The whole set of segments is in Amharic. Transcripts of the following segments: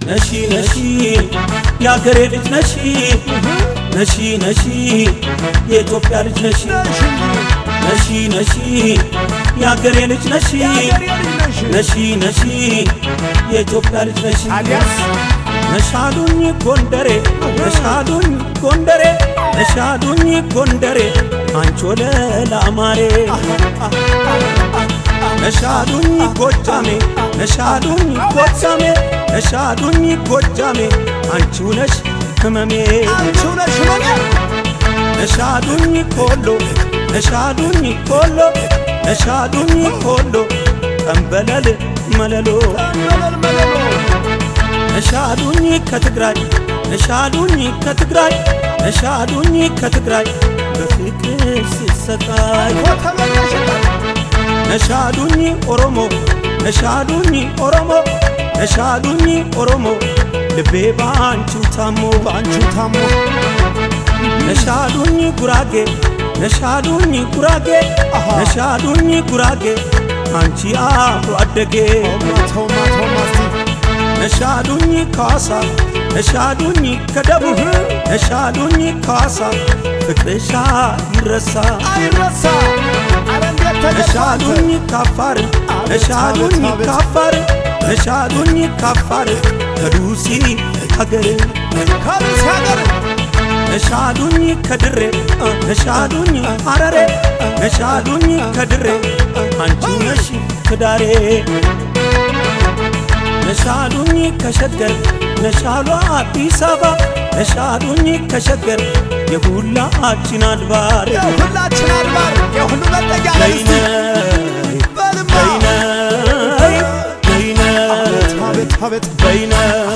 ነሺ ነሺ የአገሬ ልጅ ነሺ ነሺ ነሺ የኢትዮጵያ ልጅ ነሺ ነሺ ነሺ የአገሬ ልጅ ነሺ ነሺ ነሺ የኢትዮጵያ ልጅ ነሺ አሊያስ ነሻሉኝ ጎንደሬ ነሻሉኝ ጎንደሬ ነሻሉኝ ጎንደሬ አንቾ ለላማሬ ነሻሉኝ ጎጃሜ ነሻሉኝ ጎጃሜ ነሻሉኝ ጎጃሜ አንቺው ነሽ ህመሜ አንቺው ነሽ ህመሜ ነሻሉኝ ኮሎ ነሻሉኝ ኮሎ ነሻሉኝ ኮሎ ጠንበለል መለሎ መለል መለሎ ነሻሉኝ ከትግራይ ነሻሉኝ ከትግራይ ነሻሉኝ ከትግራይ በፍቅር ስሰቃይ ተመለሽበት ነሻሉኝ ኦሮሞ ነሻሉኝ ኦሮሞ ነሻሉኝ ኦሮሞ ልቤ ባንቺው ታሞ በአንቺው ታሞ ነሻሉኝ ጉራጌ ነሻሉኝ ጉራጌ አሃ። ነሻሉኝ ጉራጌ አንቺ አብሮ አደጌ ማተው ማተው ማስቲ ነሻሉኝ ከዋሳ ነሻሉኝ ከደቡብ ነሻሉኝ ከዋሳ ፍቅርሻ ይረሳ አይረሳ አረ እንዴት ተደፋተ ነሻሉኝ ካፋር ነሻሉኝ ካፋር ነሻሉኝ ካፋር ከዱሲ ሀገር ከሩስ ሀገር ነሻሉኝ ከድሬ ነሻሉኝ ሐረሬ ነሻሉኝ ከድሬ አንቺ ነሽ ትዳሬ ነሻሉኝ ከሸገር ነሻሏ አዲስ አበባ ነሻሉኝ ከሸገር የሁላችን አድባር የሁላችን አድባር የሁሉ መጠጊያ በይነ ለምስቲ በልማ በይነ በይነ አቤት አቤት በይነ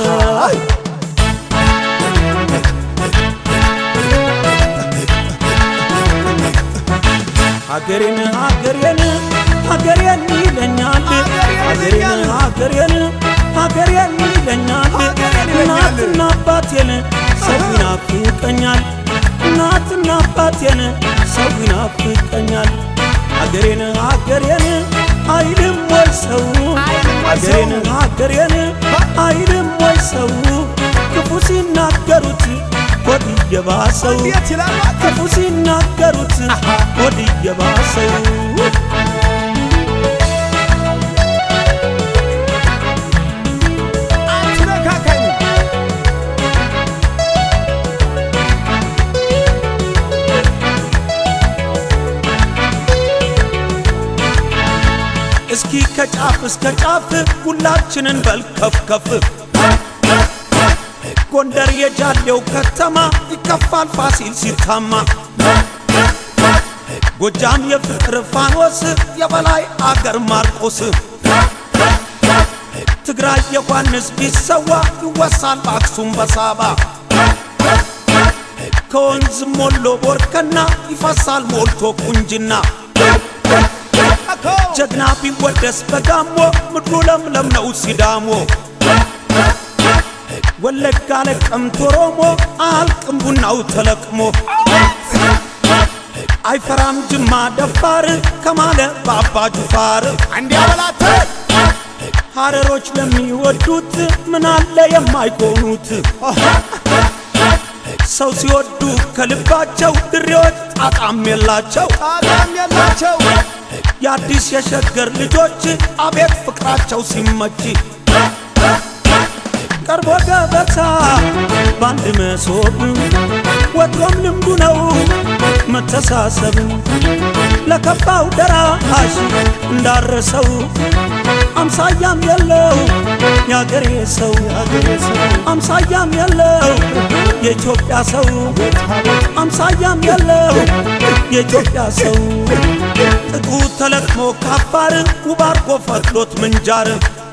ሀገሬን ሀገሬን ሀገሬን ይለኛል ሀገሬን ሀገሬን ሀገሬን ይለኛል እናትና አባቴን ሰው ይናፍቀኛል እናትና አባቴን ሰው ይናፍቀኛል ሀገሬን ሀገሬን አይልም ወይ ሰው ሀገሬን ሀገሬን አይልም ወይ ሰው ክፉ ሲናገሩት ሆድ እየባሰው እንዴት ይላል ክፉ ሲናገሩት ሆድ እየባሰው አትነካካኝ እስኪ ከጫፍ እስከ ጫፍ ሁላችንን በል ከፍ ከፍ ጎንደር የጃሌው ከተማ ይከፋል ፋሲል ሲታማ ጎጃም የፍቅር ፋኖስ የበላይ አገር ማርቆስ ትግራይ ዮሐንስ ቢሰዋ ይወሳል በአክሱም በሳባ ከወንዝ ሞሎ ቦርከና ይፈሳል ሞልቶ ቁንጅና እኮ ጀግና ቢወደስ በጋሞ ምድሩ ለምለም ነው ሲዳሞ ወለጋ ለቀምት ኦሮሞ አያልቅም ቡናው ተለቅሞ አይፈራም ጅማ ደፋር ከማለ በአባ ጁፋር እንዲያ በላተ ሐረሮች ለሚወዱት ምን አለ የማይሆኑት ሰው ሲወዱ ከልባቸው ድሬዎች ጣጣም የላቸው ጣጣም የላቸው የአዲስ የሸገር ልጆች አቤት ፍቅራቸው ሲመች ቀርቦ ገበታ በአንድ መሶብ ወትሮም ልምዱ ነው መተሳሰብ ለከፋው ደራሽ እንዳረሰው አምሳያም የለው የአገሬ ሰው አምሳያም የለው የኢትዮጵያ ሰው አምሳያም የለው የኢትዮጵያ ሰው ጥጡ ተለቅሞ ካፋር ውብ አርጎ ፈትሎት ምንጃር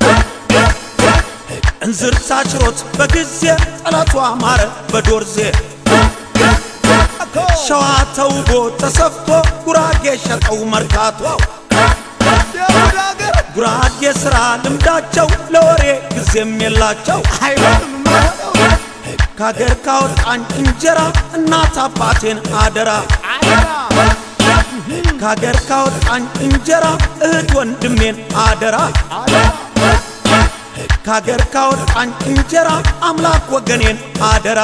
እንዝር ሳችሮት በጊዜ ጠላቱ አማረ በዶርዜ እኮ ሸዋ ተውቦ ተሰፍቶ ጉራጌ ሸጠው መርካቶ የሁሉ ሀገር ጉራጌ ሥራ ልምዳቸው ለወሬ ጊዜም የላቸው አይሆንም የማይሆነው ከአገር ካወጣኝ እንጀራ እናት አባቴን አደራ አደራ ከአገር ካወጣኝ እንጀራ እህት ወንድሜን አደራ አደራ ከአገር ካወጣኝ እንጀራ አምላክ ወገኔን አደራ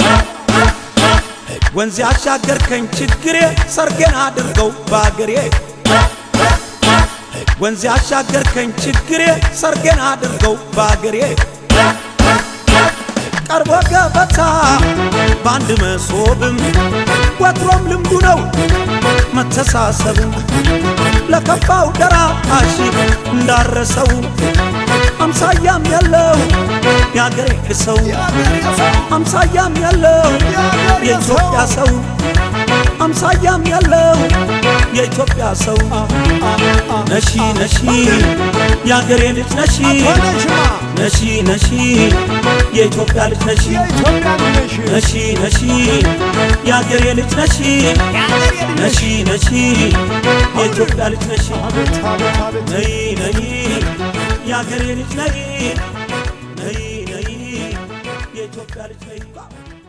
ወንዝ ያሻገርከኝ ችግሬ ሰርጌን አድርገው በአገሬ ወንዝ ያሻገርከኝ ችግሬ ሰርጌን አድርገው በአገሬ ቀርቦ ገበታ በአንድ መሶብም ወትሮም ልምዱ ነው መተሳሰብም ለከፋው ደራሽ እንዳረሰው አምሳያም ያለው የአገሬ ሰው አምሳያም ያለው የኢትዮጵያ ሰው አምሳያም ያለው የኢትዮጵያ ሰው ነሺ ነሺ የአገሬ ልጅ ነሺ ሆነሽማ ነሺ ነሺ የኢትዮጵያ ልጅ ነሺ የኢትዮጵያ ልጅ ነሺ ነሺ የአገሬ ልጅ ነሺ ነሺ ነሺ የኢትዮጵያ ልጅ ነሺ አቤት አቤት አቤት ነይ ነይ የአገሬ ልጅ ነይ ነይ ነይ የኢትዮጵያ ልጅ ነይ